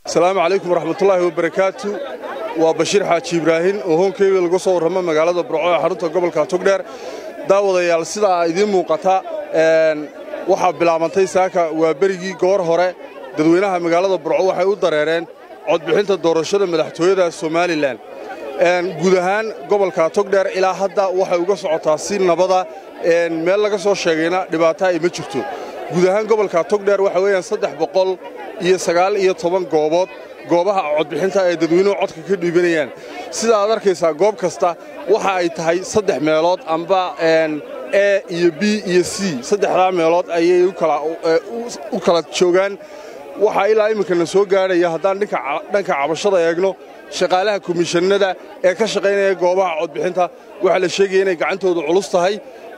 asalaamu calaykum waraxmatullaahi wabarakaatu waa bashiir xaaji ibraahin oo hoonkeyga laga soo warramo magaalada burco ee xarunta gobolka togdheer daawadayaal sidaa idiin muuqata waxaa bilaabantay saaka waa berigii goor hore dadweynaha magaalada burco waxay u dareereen codbixinta doorashada madaxtooyada somalilan guud ahaan gobolka togdheer ilaa hadda waxay uga socotaa si nabada meel laga soo sheegayna dhibaato ay ma jirto guud ahaan gobolka togdheer waxa weeyaan saddex boqol iyo sagaal iyo toban goobood goobaha codbixinta ay dadweynuhu codka ka dhiibanayaan sida aad arkaysaa goob kasta waxa ay tahay saddex meelood amba e iyo b iyo c saddexdaa meelood ayay u kala joogaan waxaa ilaa iminkana soo gaadhaya haddaan dhanka cabashada eegno shaqaalaha komishanada ee ka shaqaynaya goobaha codbixinta waxaa la sheegaya inay gacantoodu culus tahay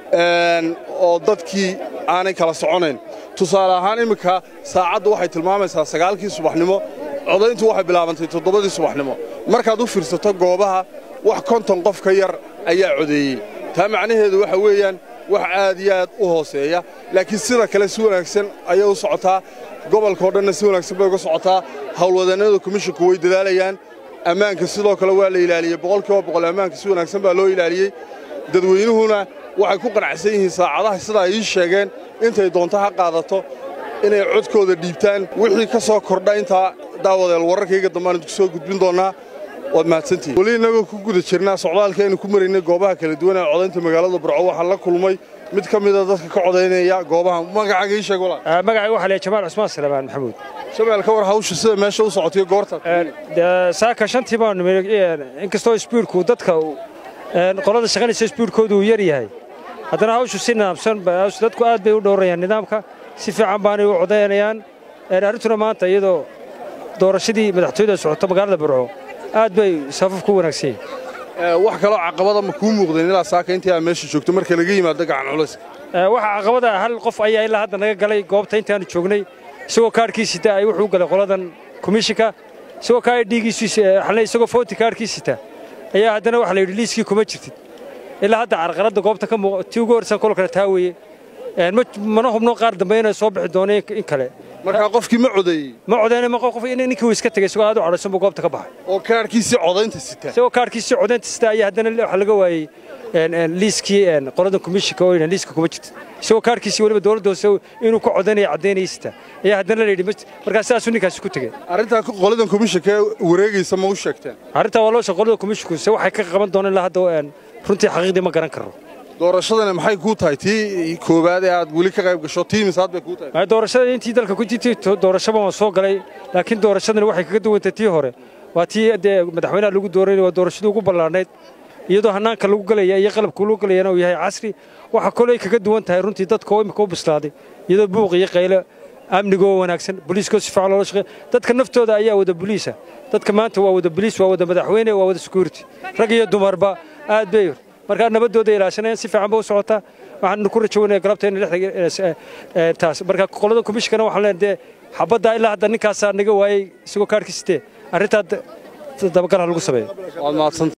oo dadkii aanay kala soconayn tusaale ahaan imminka saacaddu waxay tilmaamaysaa sagaalkii subaxnimo codayntu waxay bilaabantay toddobadii subaxnimo markaad u fiirsato goobaha wax konton qof ka yar ayaa codeeyey taa macnaheedu waxa weeyaan wax aad iyo aad u hooseeya laakiin sida kale si wanaagsan ayay u socotaa gobolka oo dhanna si wanaagsan bay uga socotaa howlwadannada komishinku way dadaalayaan ammaanka sidoo kale waa la ilaaliyey boqolkiiba boqol ammaanka si wanaagsan baa loo ilaaliyey dadweynuhuna waxay ku qanacsan yihiin saacadaha sidaa ii sheegeen intay doonto ha qaadato inay codkooda dhiibtaan wixii ka soo kordha intaa daawadeel wararkayga dambaan idinku soo gudbin doonnaa waad mahadsantihin weli innagoo ku guda jirnaa socdaalka aynu ku maraynay goobaha kala duwan ee codaynta magaalada burco waxaan la kulmay mid ka mida dadka ka codaynaya goobaha magacaaga ii sheeg walaal magacayga waxaa leeyahay jamaal cusmaan salamaan maxamuud shabeel ka war hawsha sida meesha u socotayo goorta saaka shantii baan inkastoo isbiirku dadka qolada shaqanaysa isbiirkoodu uu yar yahay haddana hawshu si nidaamsan dadku aad bay u dhowrayaan nidaamka si fiican baanay u codaynayaan arrintuna maanta iyadoo doorashadii madaxtooyada socoto magaalada burco aad bay safaf ku wanaagsan yihiin wax kaloo caqabada ma kuu muuqdeen ilaa saaka intii aad meesha joogto marka laga yimaado gacan culayska waxa caqabada hal qof ayaa ilaa hadda naga galay goobta intaanu joognay isagoo kaarhkii sita ay wuxuu galay qoladan komishinka isagoo kaa dhiigiisu isagoo footi kaarhkii sita ayaa haddana waxa la yidhi liiskii kuma jirtid ilaa hadda carqaladda goobta ka muuq tii ugu horreysan kol kale taa weeye mana hubno qaar dambe inay soo bixi doono in kale markaa qofkii ma codeeyey ma codeyn ma qof ninkii uu iska tegay isagoo aad u cadhaysan buu goobta ka baxay oo kaarhkiisii codaynta sita isagoo kaarhkiisii codaynta sita ayaa haddana waxa laga waayey liiskii qolada komishinka oo liiska kuma jirta isagoo kaarhkiisii weliba dowladda hoose inuu ku codaynaya caddaynaya sita ayaa haddana la yidhi markaa sidaasuu ninkaasi ku tegey arrintaa qoladan komishinka wareegaysa ma u sheegteen arrintaa waa loo sheeg qolada komishinku se waxay ka qaban doonaan ilaa hadda runtii xaqiiqdii ma garan karno doorashadana maxay kuu tahay tii koowaad ee aad weli ka qayb gasho tii misaad bay kuu tahay doorashada intii dalka ku jirtay doorashaba waan soo galay laakiin doorashadani waxay kaga duwantay tii hore waa tii dee madaxweynaha lagu dooranaya waa doorashadii ugu ballaarnayd iyadoo hannaanka lagu galaya iyo qalabka lagu galayana uu yahay casri waxa koley kaga duwan tahay runtii dadka oo imika u bislaaday iyadoo buuq iyo qaylo amnigoo wanaagsan boliiskoo si fiican loola shaqeeya dadka naftooda ayaa wada boliisa dadka maanta waa wada boliis waa wada madaxweyne waa wada security rag iyo dumarba aad bay markaa nabaddooda ilaashanayaan si fiican ba u socotaa waxaan ku rajaweynaya galabta in taas marka qolada komishinkana waxaan leenahay dee xabaddaa ilaa hadda ninkaasaa naga waayey isagoo kaarhkii sitee arrintaa dabagal ha lagu sameeyo waad mahadsan